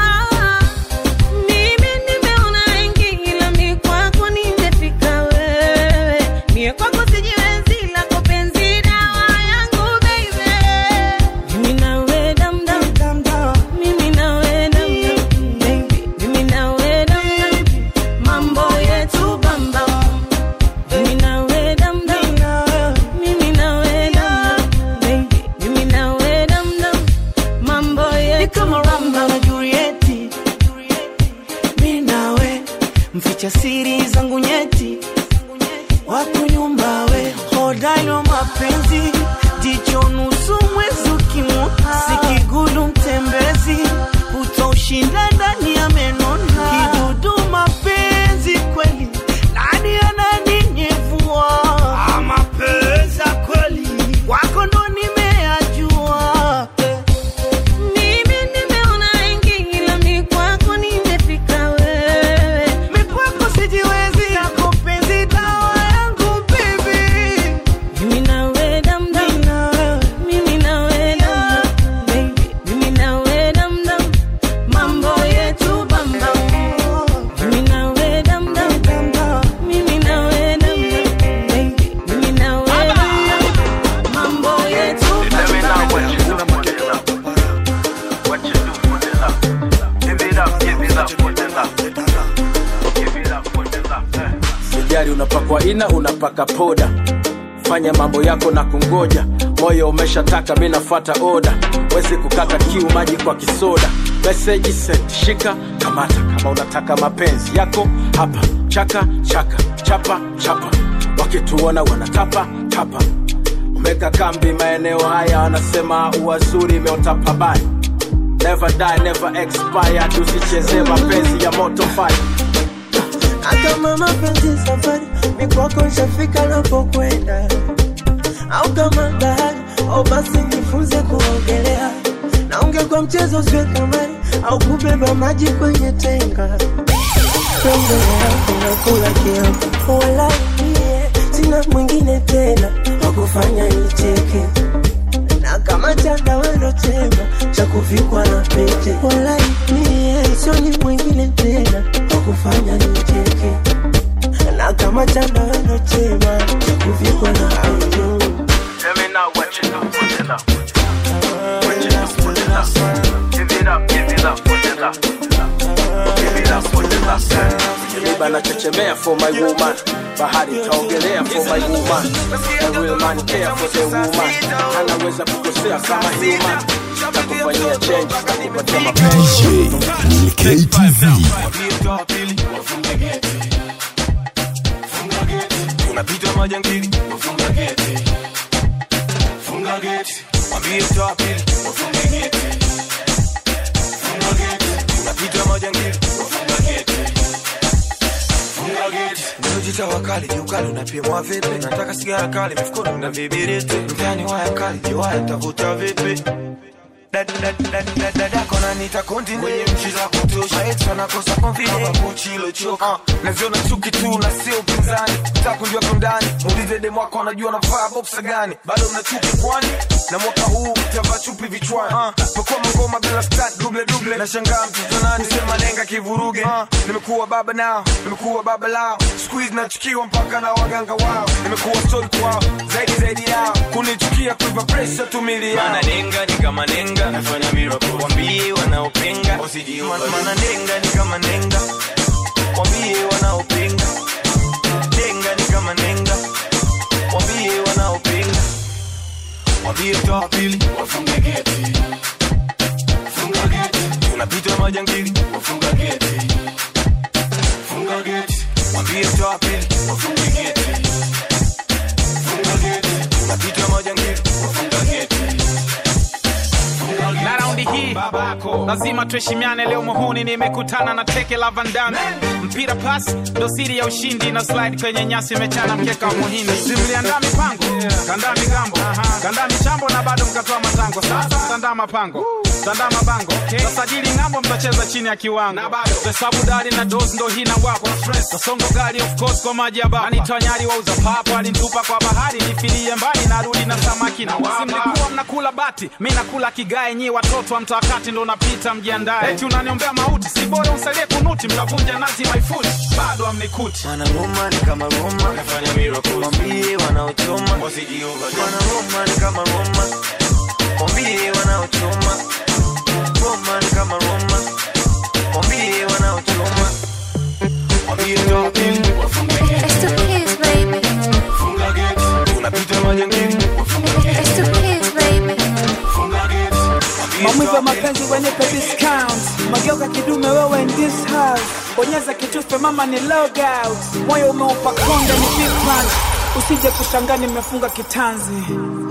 Mimi nimeona wengi ila mi kwako nimefika wewe, mie kwako sijiwezi, lako penzi dawa yangu baby. Mimi nawe dam dam dam dam, mimi nawe dam dam baby, mimi nawe dam dam, mambo yetu bam bam. Mimi nawe dam dam, mimi nawe dam dam baby, mimi nawe dam dam, mambo yetu Ni kama Romeo na Julieti, mi nawe mficha siri zangu nyeti, wako nyumba we hodari wa mapenzi, jicho nusu mwezi ukimwona, sikigulu mtembezi, utaushinda ndani ya menona, kidudu mapenzi kweli, nani ananinyevua Ah, mapenzi ya kweli, wako ndo nimeyajua Mimi nimeona wengi ila mi kwako nimefika wewe. Mi kwako sijiwezi, yako penzi dawa yangu baby. Mimi nawe dam dam, mimi nawe dam dam, baby, mimi nawe dam dam, mambo yetu bam bam. Mimi nawe dam dam, mimi nawe dam dam, baby, mimi nawe dam dam, mambo yetu bam bam. sijari unapakwa ina unapaka poda fanya mambo yako na kungoja moyo umeshataka mi nafata oda wezi kukata kiu maji kwa kisoda meseji sent shika kamata kama unataka mapenzi yako hapa chaka chaka chapa chapa wakituona wanatapa tapa umeka kambi maeneo haya wanasema uwazuri imeota baya never die never expire tusichezee mapenzi ya moto fire Kama mapenzi safari, mi kwako nishafika napokwenda, au kama bahari, au basi nifunze kuogelea, na ungekuwa mchezo usiwe kamari, au kubeba maji kwenye tenga. Penzi yako nakula kiapo, wala mie sina mwingine tena wakufanya nicheke, na kama chandarana chema cha kuvikwa na pete, wala mie sioni mwingine tena wakufanya nicheke, na kama chandarana chema cha kuvikwa na pete. Tell me now what you do, put it up. What you do, put it up. Give it up, give it up, put it up. Give it up, put it up. Kiliba nachechemea for my woman bahari taogelea for my woman a real man care for the woman anaweza kukosea kama human takufanyia change takupatia mapenzi DJ KTV. unapita majangili wafunga geti funga geti mwambie toa pili wafunga geti funga geti unapita majangili wafunga geti funga geti Unajita wakali jiukali unapimwa vipi nataka sigara kali mifukoni na vibiriti mtani waya kali jiwaya tavuta vipi dadako nanita konti kwenye nchi za kutosha maeti wanakosa confidence mabuchi ilochoka naziona chuki tu na sio upinzani takujua kundani muulize demu wako anajua navaa boksa gani bado mna chuki kwani na mwaka huu mtavaa chupi vichwani uh, pekua mangoma bila stat duble duble nashangaa mtoto nani sema nenga kivuruge uh, nimekuwa baba nao nimekuwa baba lao squeeze nachukiwa mpaka na waganga wao nimekuwa story kwao zaidi zaidi yao kunichukia kuipa pressure tumili yao Maana nenga ni kama nenga nafanya miracle wambie wanaopinga usijiua maana nenga ni kama nenga wambie wanaopinga nenga ni kama nenga wambie wanaopinga wambie toa pili wafunge geti funga geti unapita majangili wafunga geti funga geti wambie toa pili wafunge geti funga geti lazima tuheshimiane leo muhuni nimekutana na teke la vandame mpira pas ndo siri ya ushindi na slide kwenye nyasi imechana mkeka wa muhindi simliandaa mipango kandaa migambo kandaa michambo na bado mkatoa matango sasa mtandaa mapango mtandaa mabango tasajili ng'ambo mtacheza chini ya kiwango hesabu dari na dos ndo hii na wako kasongo gari of course kwa maji ya baba anitoa nyari wauza papo alinitupa kwa bahari nifilie mbali narudi na samaki na wasi mlikuwa mnakula bati mi nakula kigae nyi watoto wa mtakati ndo napita mjiandae eti unaniombea mauti si bora usalie kunuti mtavunja nazi maifuti bado amnikuti wanangoma ni kama Roma, nafanya miracle. Mwambie wanaochoma wasije overdose. Wanangoma ni kama Roma, mwambie wanaochoma. Roma ni kama Roma, mwambie wanaochoma. Mwambie token, wafunge gate. Funga gate. Unapita majangili, wafunge gate. Funga gate. Mwambie maumivu ya token. mapenzi wenipe discount mageuka kidume wewe in this house bonyeza kitufe mama ni log out moyo umeupa konde ni big punch usije kushangaa nimefunga kitanzi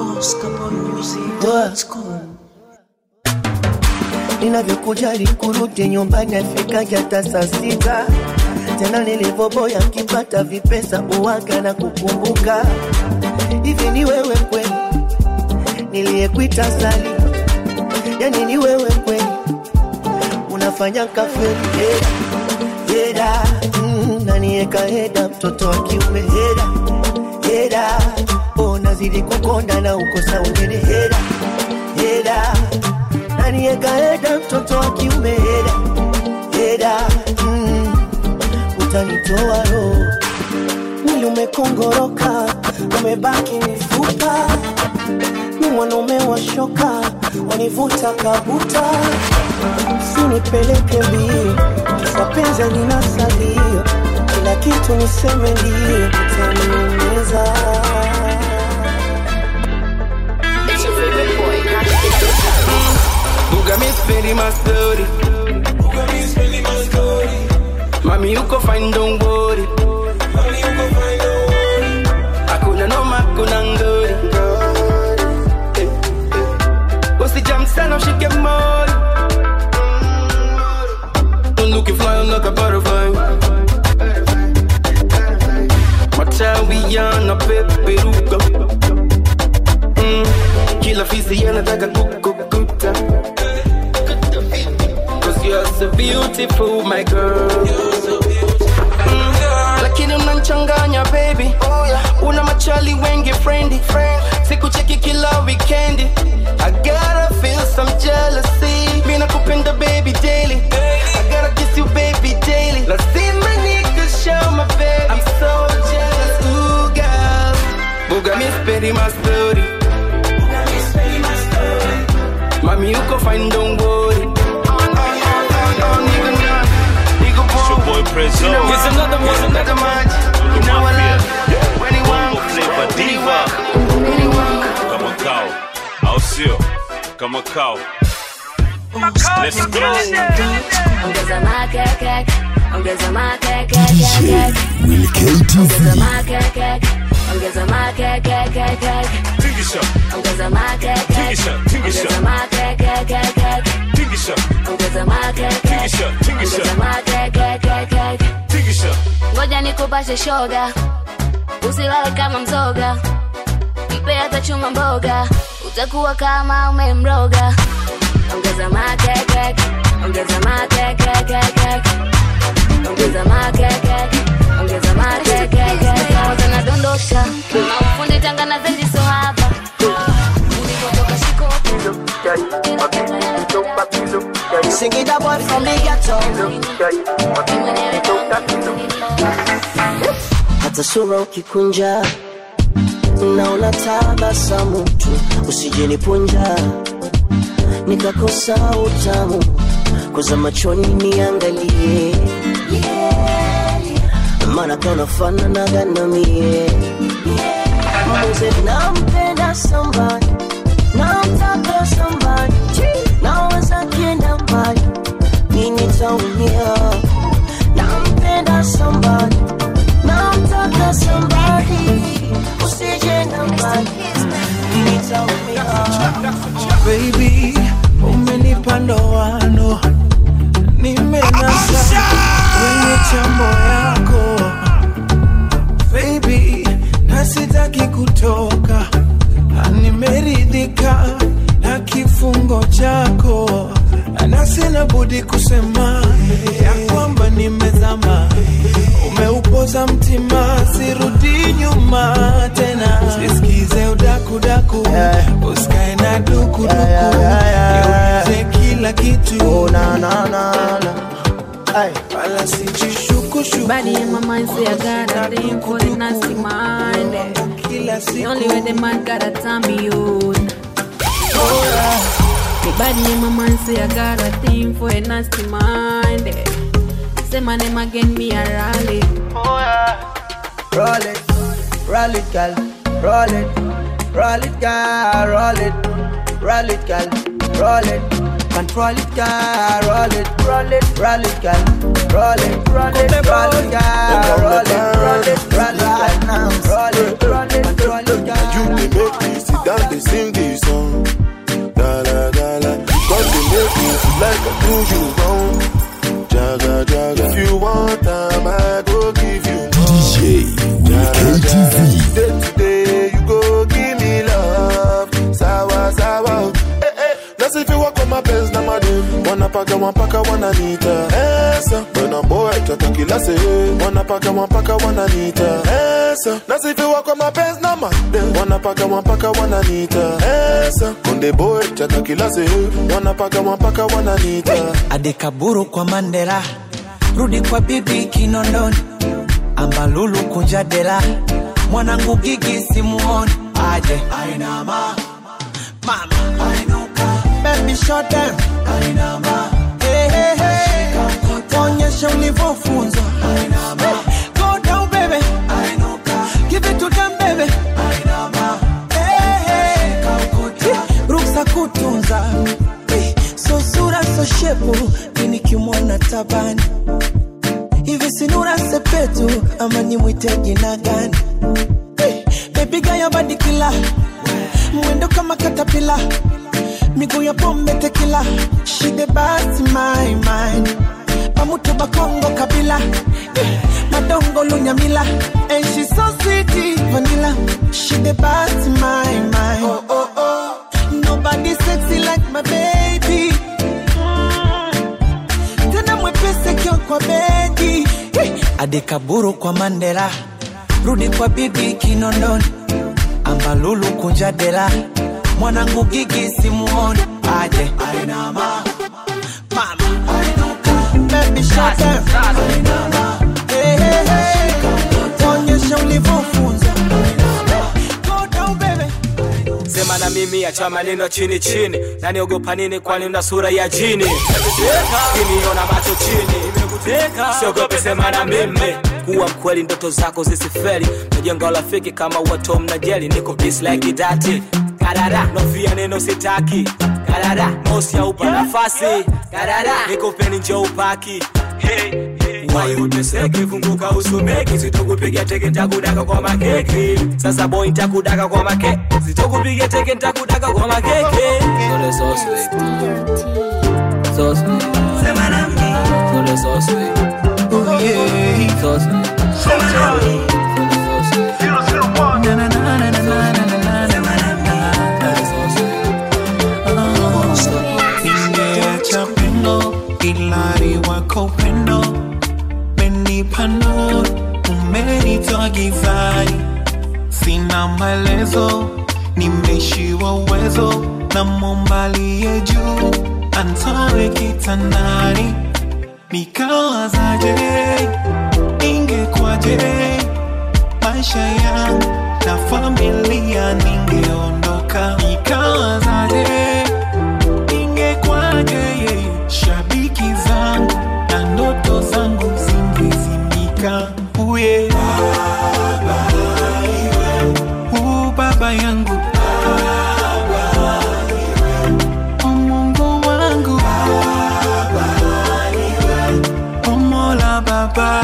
ninavyokujali kurudi nyumbani afikaja hata saa sita tena nilivyoboya nkipata vipesa uwaga na kukumbuka hivi ni wewe kweli niliyekuita sali yani ni wewe kweli unafanya kafeli heda heda mm, nanieka heda mtoto wa kiume heda heda oh, nazidi kukonda na ukosa ungine heda heda nanieka heda mtoto wa kiume heda heda mm, utanitoa roho mwili umekongoroka umebaki mifupa ni mwanaume wa shoka wanivuta kabuta usinipeleke mbio kisapenza nina salio kila kitu niseme ndio utaniumiza Buga mi spelling my story. Mami uko fine don't worry. Hakuna noma kuna ngori. Usijam sana ushike mori. I'm looking fly I'm like a butterfly. Matawi yanapeperuka. Mm, kila fisi yanataka kukukuta. Cause you're so beautiful, my girl. Mm, lakini unanchanganya baby una machali wengi friendly sikucheki kila weekendi I gotta feel some jealousy mi nakupenda baby daily I gotta kiss you baby daily lazima nikushow my baby I'm so jealous ooh girl buga mi speri my story mami uko fine don't worry It's your boy Prezzo. Here's another one, Here's another one. You know I love Bongo Flava Diva. Kama kao. Au sio? Kama kao. Let's go. Ongeza makeke, ongeza makeke, keke. Will Ongeza KTV. makeke, ongeza makeke, keke. Tingisha. Ongeza makeke, Tingisha, tingisha. ongeza makeke, keke. Tingisha. Ongeza makeke, Tingisha, tingisha. ongeza makeke, keke. Tingisha. Ngoja nikupashe shoga, usilale kama mzoga, mpe hata chuma mboga, utakuwa kama umemroga. Ongeza makeke, ongeza makeke, keke. ongeza makeke, ongeza makeke, keke. Kwanza nadondosha, na ufundi tangana zaidi so hapa Nilipotoka shikopo, Singida boy from the ghetto hata sura ukikunja naona tabasamu tu usijenipunja nikakosa utamu koza machoni niangalie maana kanafananaga na mie mze nampenda somebody namtaka somebody naweza kienda mbali nini taumia nampenda somebody namtaka somebody usije na mbali nini taumia baby umenipa ndoano sitaki kutoka, na nimeridhika na kifungo chako, na sina budi kusema ya kwamba nimezama. Umeupoza mtima, sirudi nyuma tena, sisikize udakudaku, usikae na dukuduku, niulize kila kitu wala sijishukushuku Body in my mind say I got a thing for the nasty mind. The only way the man gotta turn me on. The body in my mind say I got a thing for a nasty mind. Say my name again, me a rally. Roll it, roll it, girl. Roll it, roll it, girl. Roll it, roll it, girl. Roll it, control it, girl. Roll it, roll it, roll it, girl. Roll it, roll it, roll it, girl. Roll it, roll it, roll it, girl. Roll it, roll it, roll it, girl. You dey make me sit down, dey sing this song. Gala gala, cause they make me feel like I do you wrong. Jaga jaga, if you want time, I go give you more. DJ with KTV. Day to day, you go give me love. Sawa sawa, eh eh. Let's if you walk on my pants, na madem. Wanna paka, wanna paka, wanna nita. Esa, when a boy chata kila se. Wanna paka, wanna paka, wanna nita. Esa, let's if you walk on my pants, na madem. Wanna paka, wanna paka, wanna nita. Esa, konde boy chata kila se. Wanna paka, wanna paka, wanna nita. adekaburu kwa mandela rudi kwa bibi kinondoni ambalulu kunja dela mwanangu gigi simuoni aje ainama mama ainuka baby shut down ainama hey, hey, hey. onyesha ulivyofunzwa ainama go down baby ainuka give it to them baby ainama hey, hey. ruksa kutunza Eh, so sura so shepu inikimwona tabani hivi sinura sepetu ama nimwite jina gani Eh, bebiga ya badikila mwendo kama katapila miguu ya pombe tekila shide basi my mind pamutu bakongo kabila Eh, madongo lunyamila and she so sweet vanilla shide basi my mind oh, oh, oh. Nobody sexy like my baby. Mm. Tena mwepesi kio kwa bedi. Hey. Adekaburu kwa Mandela, rudi kwa bibi Kinondoni, ambalulu kunja dela, mwanangu gigi simuoni aje ainama mama ainuka baby shut down ainama hey, hey, hey. onyesha ulivyofunza go down baby sema na mimi acha maneno chini chini naniogopa nini kwani una sura ya jini kiniona macho chini siogope sema na mimi kuwa mkweli ndoto zako zisifeli najenga urafiki kama watom na jeli niko peace like idati karara nofia neno sitaki karara mosi aupa nafasi karara niko peni njo upaki hey. Wai uteseke funguka usumeki sitokupiga teke ntakudaka kwa makeke sasa boy ntakudaka kwa make sitokupiga teke ntakudaka kwa makeke Sole so sweet So sweet Sole so sweet Oh yeah. So sweet Na, na, na, na, na, na, na, na, na, na. Ningeacha pendo ilari wako pendo menipano umenitoa gizani sina maelezo nimeshiwa uwezo na mombalie juu antoe kitandani nikawazaje ingekwaje maisha yangu na familia ningeondoka nikawazaje ingekwaje shabiki zangu na ndoto zangu zingezimika uye baba, u baba yangu O Mungu wangu O Mola baba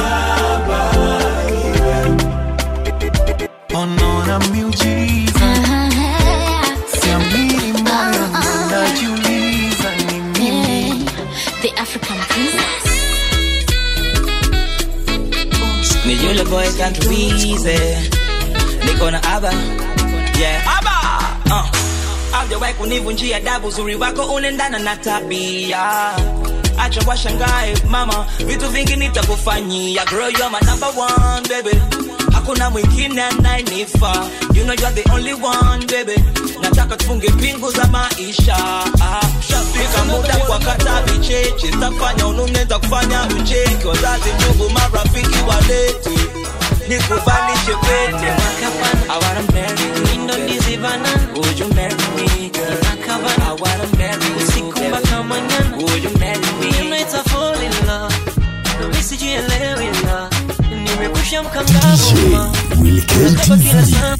Onona miujiza Siamini moyo najiuliza ni mimi The African princess. Ni yule boy can't easy niko na aba yeah aba uh. Haujawahi kunivunjia adabu, uzuri wako unaendana na tabia. Acha washangae mama, vitu vingi nitakufanyia. Girl, you're my number one baby, hakuna mwingine anayenifaa. You know you're the only one baby, nataka tufunge pingu za maisha. Ah, Shafika muda kwa kata vicheche, tafanya unune, takufanya ucheke. Wazazi, ndugu, marafiki walete nikuvalishe pete. I wanna marry you, ndo ndizi banana. Would you marry me, girl? I wanna marry you, usiku mpaka manana. Would you marry me? Nimeita fall in love, mimi sijielewi la, nimekusha mkangavu ma, unakaba kila saa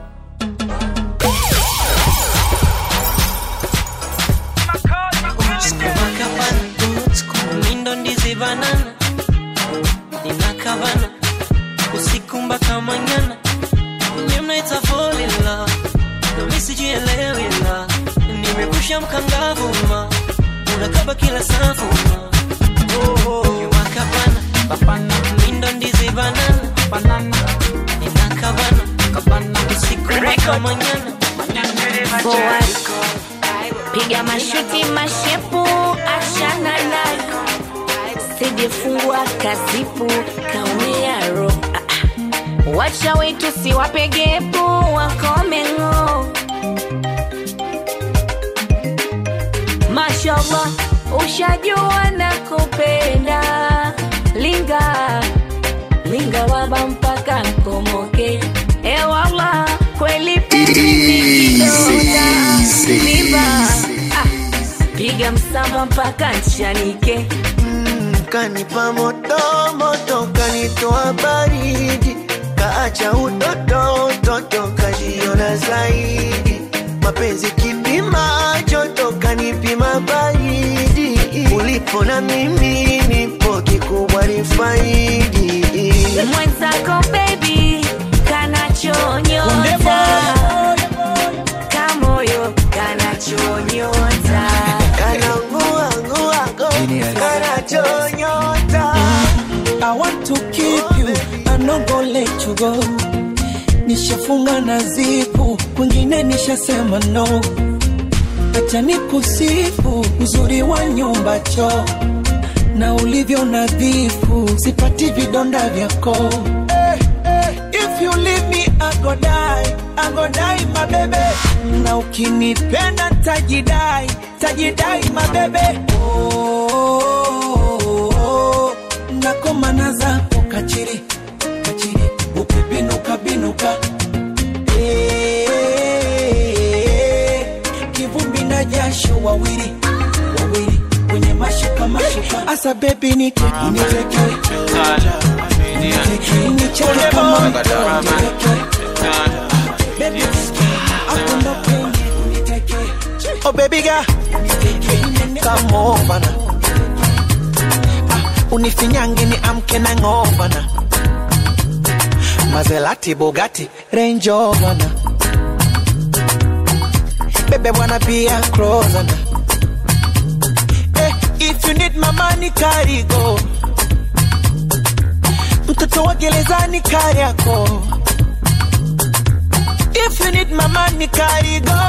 Mindo ndizi banana ninakavana usiku mpaka manyana nye mnaita fall in love nami sijielewi la nimekusha mkangavu ma unakaba kila safu ma wakavana bapana mindo ndizi banana banana ninakavana usiku mpaka manyana Forward. piga mashuti mashepu achana nayo sijefungwa kazipu kaumia ro Ah, ah. wacha wetu siwapegepu wakomengo mashallah ushajua na kupenda linga linga waba mpaka nkomoke ewala kweli penzi ni kidonda Liba, ah, piga msamba mpaka nchanike kanipa moto moto kanitoa baridi kaacha utoto utoto kajiona zaidi mapenzi kipima joto kanipima baridi ulipo na mimi nipo kikubwa ni faidi mwenzako bebi kanachonyota kamoyo kanachonyota kananguanguago kanachonyota I want to keep you, I'm not gonna let you go. Nishafunga na zipu, kwingine nishasema no. Acha nikusifu uzuri wa nyumba choo na ulivyo nadhifu, sipati vidonda vyako. Eh, eh, If you leave me, I go die, I go die my baby. Na ukinipenda tajidai, tajidai my baby. Oh, oh, oh, oh. nakomana zako kachiri kachiri ukibinuka binuka Eh, kivumbi na jasho wawili wawili kwenye mashuka mashuka asa bebi niteke niteke niteke nicheke kama mtoto niteke Baby, hapo ndo penye uniteke. Oh baby girl, come over now. Ah, unifinyange ni amke na ngovana Maserati, Bugatti, Range Rover na Bebe wanna be a closer na eh, If you need my money carry go Mtoto wa gerezani kari yako If you need my money carry go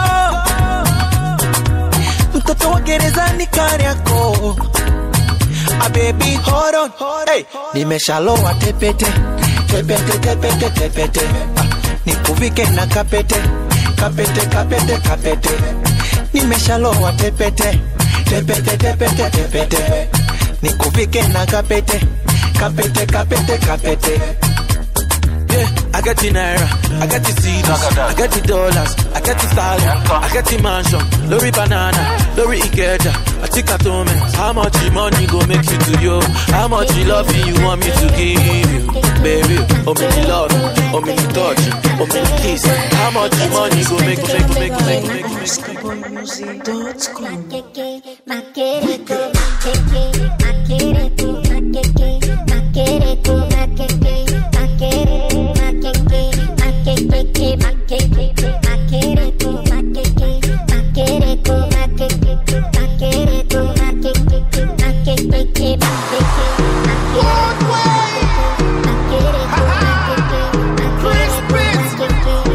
Mtoto wa gerezani kari yako Ah, baby hold on hey, nimeshalowa tepete tepete tepete tepete ah, nikuvike na kapete kapete kapete kapete nimeshalowa tepete tepete tepete tepete nikuvike na kapete kapete kapete kapete Yeah, I got the naira, I got the CDs, I got the dollars, I got the stallion, I got the mansion, lorry banana, lorry ikeja, I think I told me how much the money go make you to you, how much the love you want me to give you, baby, oh me the love, oh me the touch, oh me the kiss, how much the money go make make make make make make Chris Prince.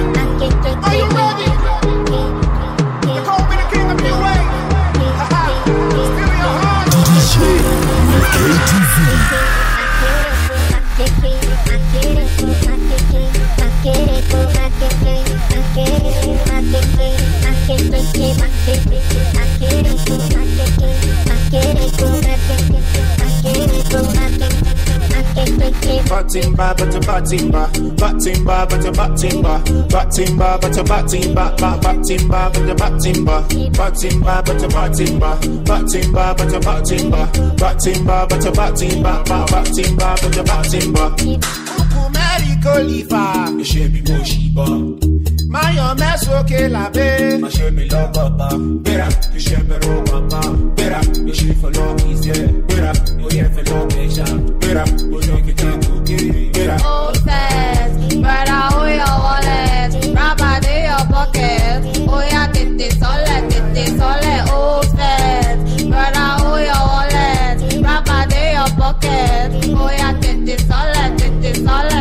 batimba, but a batimba, batimba, but a batimba, batimba, but a batimba, ba batimba, but a batimba, batimba, but a batimba, batimba, but a batimba, batimba, but a batimba, ba batimba, but a batimba. Kumeri kolifa, ṣe mi mo ṣì bọ̀. Máyọ̀ mẹ́sòkè lábẹ́. Má ṣe mi lọ bàbá. Gbéra, iṣẹ́ bẹ̀rù bàbá. Gbéra, iṣẹ́ fọlọ́ kì í ṣe. Gbéra, oyè fẹlọ́ kẹ̀ṣà. Gbéra, ojú kìkà kòkè. Gbéra. Old fast, brother, hold your wallet. Rubber in your pocket. Oh yeah, tete sole, tete sole. Old fast, brother, hold your wallet. Rubber in your pocket. Oh yeah, tete sole, tete sole.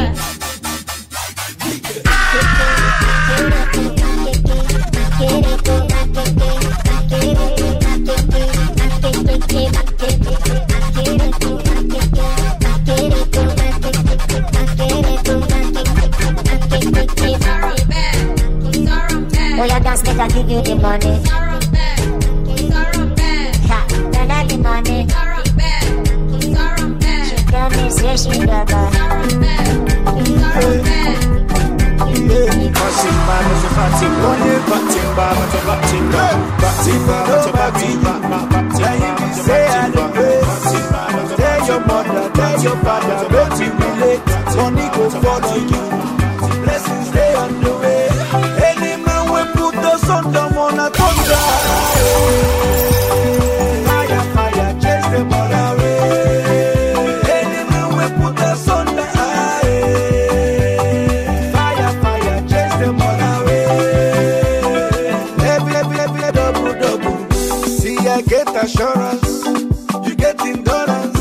Oh, your dance make I give you the money. Ha, then I the money. She tell me say she love her. Batimba, but a batimba, batimba, but a batimba, batimba, but a batimba, ba batimba, but a batimba, batimba, but a Tell your mother, tell your father, don't you be late. Money go follow you. Blessings stay on the way. Any man will put us under one a thunder. Fire, fire, chase them all away. Any man will put us under. Fire, fire, chase them all away. Every, every, every, double, double. See, I get assurance. You get endurance.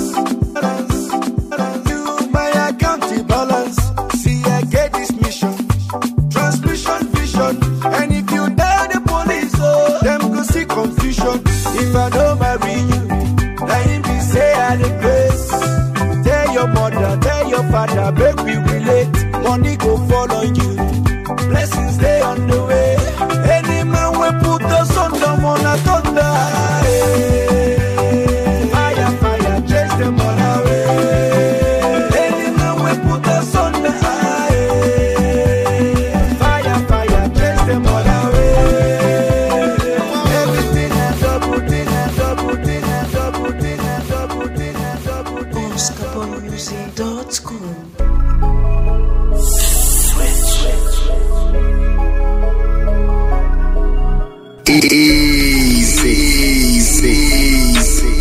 You my account balance. See, I get this mission. Transmission vision. And if you tell the police, oh, them go see confusion. If I don't marry you, let him be say I the grace. Tell your mother, tell your father, make we relate. Money go follow you. Blessings stay on the way. Any man will put us under one a thunder. Fire, fire, chase them all away. Any man will put us under. Fire, fire, chase them all away. Everything a double thing, a double thing, a double thing, a double thing, a double thing. OscarBoymusic.com Easy, easy, easy.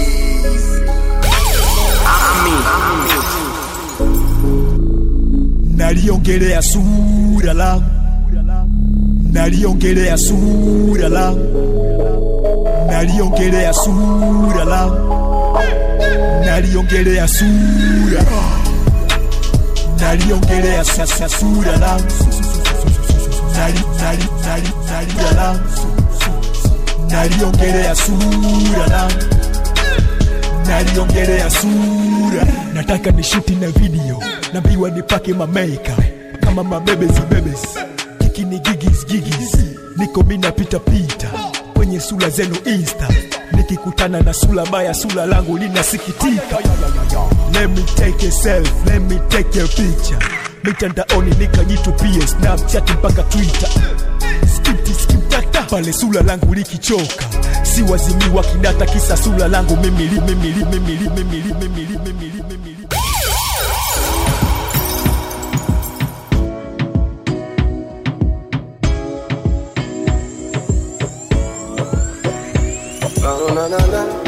naliongelea sura langu naliongelea sura langu naliongelea sura langu naliongelea sura naliongelea sasa sura langu Nali- nali- nali- nali- langu naliongelea sura langu naliongelea sura nataka nishuti na video naambiwa nipake mameika kama mabebezi bebezi kiki ni gigis gigis niko mi napita pita kwenye sura zenu insta nikikutana na sura baya sura langu linasikitika let me take a self let me take a picture mitandaoni nikajitupie snapchat mpaka twitter skipti skiptata pale sura langu likichoka si wazimi wa kidata kisa sura langu mimili mimili mimili mimili mimili mimili mimili Oh, na, na, na.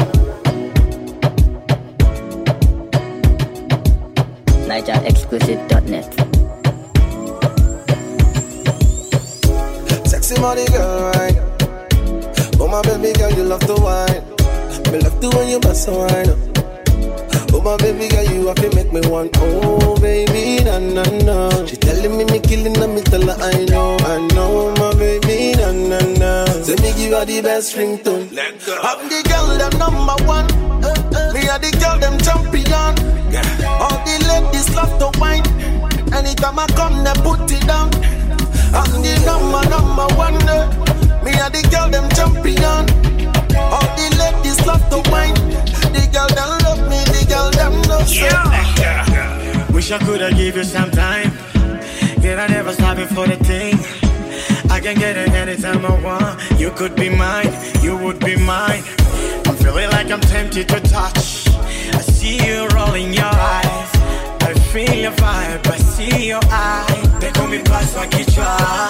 NigerExclusive.net. Sexy money girl, right? Oh my baby girl, you love to wine. Me love to when you bust a wine. Oh my baby girl, you have to make me want. Oh baby, na na na. She telling me me killing her, me tell her I know, I know my baby, na na na. Say me give her the best ringtone. I'm the girl, them number one. Me are the girl, them champion. All the ladies love to wine. Anytime I come, they put it down. I'm the number, number one. eh. Me and the girl, them champion. All the ladies love to wine. The girl, them love me. The girl, them love me. Wish I could have give you some time. Yet I never stop it for the thing. I can get it anytime I want. You could be mine, you would be mine. I'm feeling like I'm tempted to touch. I see you rolling your eyes. I feel your vibe, I see your eye. They call me pass my kichwa.